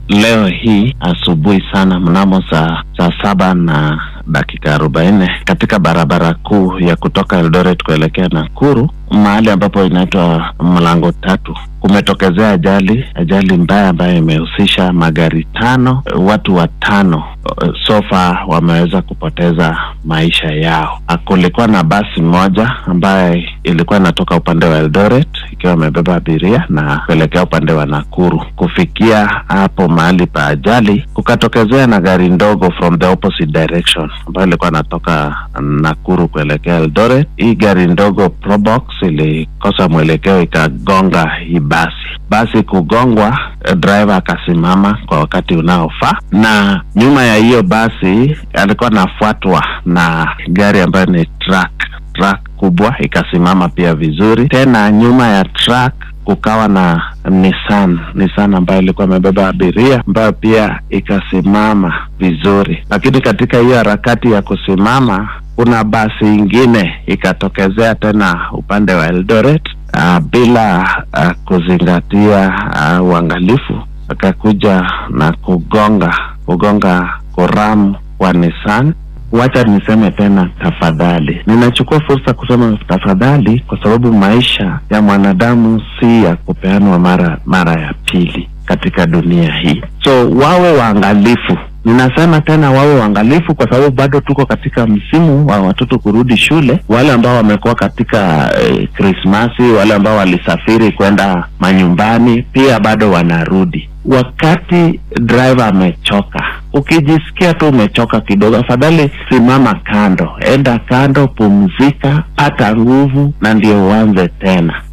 leo hii asubuhi sana mnamo saa saa saba na dakika arobaini katika barabara kuu ya kutoka Eldoret kuelekea Nakuru, mahali ambapo inaitwa mlango tatu, kumetokezea ajali ajali mbaya ambayo imehusisha magari tano, watu watano sofa wameweza kupoteza maisha yao. Kulikuwa na basi moja ambaye ilikuwa inatoka upande wa Eldoret ikiwa imebeba abiria na kuelekea upande wa Nakuru. Kufikia hapo mahali pa ajali, kukatokezea na gari ndogo from the opposite direction ambayo ilikuwa inatoka Nakuru kuelekea Eldoret. Hii gari ndogo Probox ilikosa mwelekeo ikagonga hii basi. Basi kugongwa, driver akasimama kwa wakati unaofaa, na nyuma ya hiyo basi alikuwa anafuatwa na gari ambayo ni truck truck kubwa ikasimama pia vizuri. Tena nyuma ya truck kukawa na Nissan Nissan ambayo ilikuwa imebeba abiria ambayo pia ikasimama vizuri, lakini katika hiyo harakati ya kusimama kuna basi ingine ikatokezea tena upande wa Eldoret uh, bila uh, kuzingatia uh, uangalifu akakuja na kugonga kugonga koram wa Nissan. Wacha niseme tena tafadhali, ninachukua fursa kusema tafadhali, kwa sababu maisha ya mwanadamu si ya kupeanwa mara mara ya pili katika dunia hii, so wawe waangalifu. Ninasema tena wawe waangalifu, kwa sababu bado tuko katika msimu wa watoto kurudi shule. Wale ambao wamekuwa katika Krismasi, eh, wale ambao walisafiri kwenda manyumbani pia bado wanarudi. Wakati driver amechoka, ukijisikia tu umechoka kidogo, afadhali simama kando, enda kando, pumzika, pata nguvu, na ndio uanze tena.